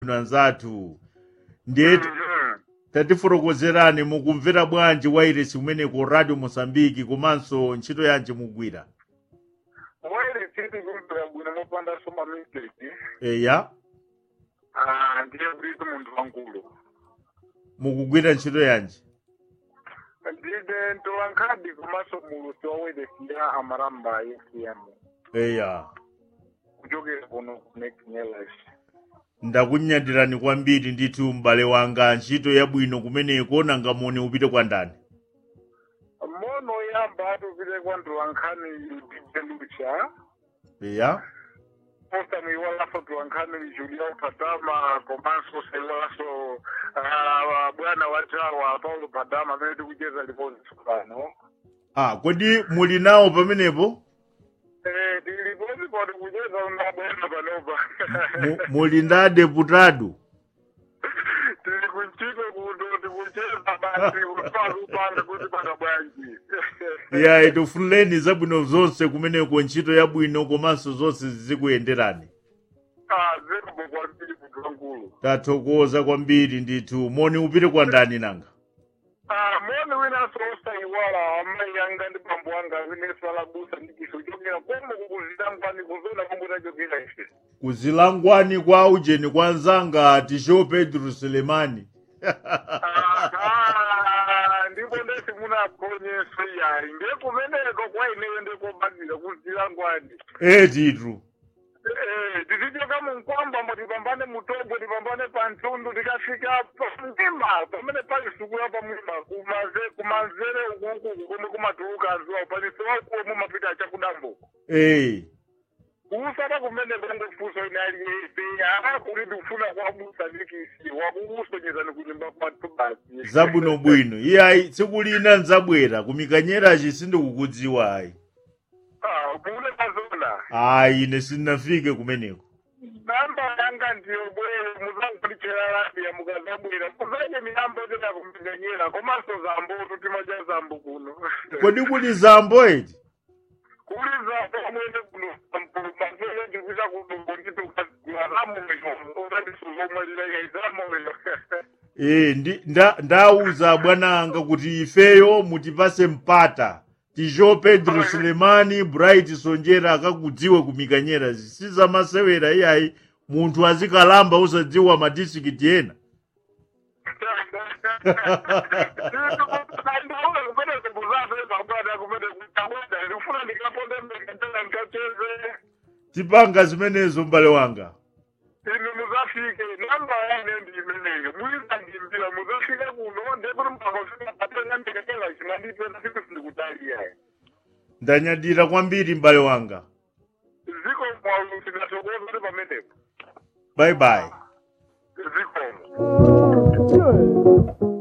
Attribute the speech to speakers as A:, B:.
A: anzathu ndiye
B: Mhm.
A: tatifotokozerani mukumvera bwanji wairesi kumeneko radio mosambiki komanso ntchito yanji mugwira
B: waire tsiti kumvera bwino mopanda soma mistake
A: eya
B: Ah, ndiye kuti munthu wankulu
A: mukugwira ntchito yanji
B: ndide ntolankhadi komanso mulusi wa wairesi ya amaramba fm
A: eya
B: kuchokera kuno connect nelas
A: ndakunyadirani kwambiri ndithu m'bale wanga ntchito yabwino kumeneko nanga moni upite kwa ndani
B: mono yamba atupite kwa ntolankhani tijelucha
A: eya
B: posta muiwalaso ntolankhani julia padama komanso saiwalaso ah, bwana wa jawa paulo padama amene tikucheza lipozi pano
A: ah kodi muli nawo pamenepo
B: Eh, tilipozi pano kucheza una bwana panopa
A: Mu- muli nda deputado
B: tili kuntchito kuno tikucheza basi kupanga kuti pana bwanji
A: ya itifunireni zabwino zonse kumeneko ntchito yabwino komanso zonse zizikuyenderani
B: Ah, zikomo kwambiri munthu wankulu
A: tathokoza kwambiri ndithu moni upite kwa ndani nanga
B: Ah, moni winanso osaiwala amayi anga ndi bambo anga amene salabusa ndikiso chokera komo kukuzilangwani kuzona komwe tachokera ife
A: kuzilangwani kwa ujeni kwa nzanga tisho pedro selemani
B: Ah, ndipo ndesi munakhonyeso yayi ndiye kumeneko kwa ineyo ndekobadira kuzilangwani
A: e tithu
B: Eh, tizichoka munkwamba mbo tipambane mutobo tipambane pantundu tikafika pamwima pamene pali sukula pamwima kumaze kumanzere ukuku komwe kumatuluka azuwa panisewakuwo mumapita achakudambo
A: e
B: kuusata kumene kongofuso ine aliyese aa kuti tikufuna kuabusa ndikisi wakukusonyezani kunyumba kwathu basi
A: zabwino bwino iyayi tsiku lina nzabwera kumikanyerachi sindikukudziwa ayi
B: Ah, kule kazona
A: ayi ine sindinafike kumeneko
B: namba yanga ndiyo bwere muzangulichera labia mukazabwera muzaje miyambo tena kumiganyera komanso zambo tutima ja zambo kuno
A: kodi kuli zambo eti
B: kuli zambo amwene kuno mazele ndikuita kuno nditukazamoyo utandisuzomwelileka izamoyo
A: e ndi nda- ndawuza bwana anga kuti ifeyo mutipase mpata tisho pedro selemani bright sonjera akakudziwe kumikanyera sizamasewera iyayi munthu azikalamba usadziwa madistrikiti ena
B: kumene kubuzazoezabwana kumene kutabweda ndikufuna ndikaponde mbeketela ndikacheze
A: tipanga zimenezo m'bale wanga
B: inu muzafike namba yane ndiimeneyo muiza ndimbila muzafike kuno ndekuti mpakafika patenga ndikachela chimandipena siku sindikutaliya
A: ndanyadira kwambiri m'bale wanga
B: ziko mwaulu sinatokoza ndi pamenepo
A: bye bye
B: zikomo
C: Sure.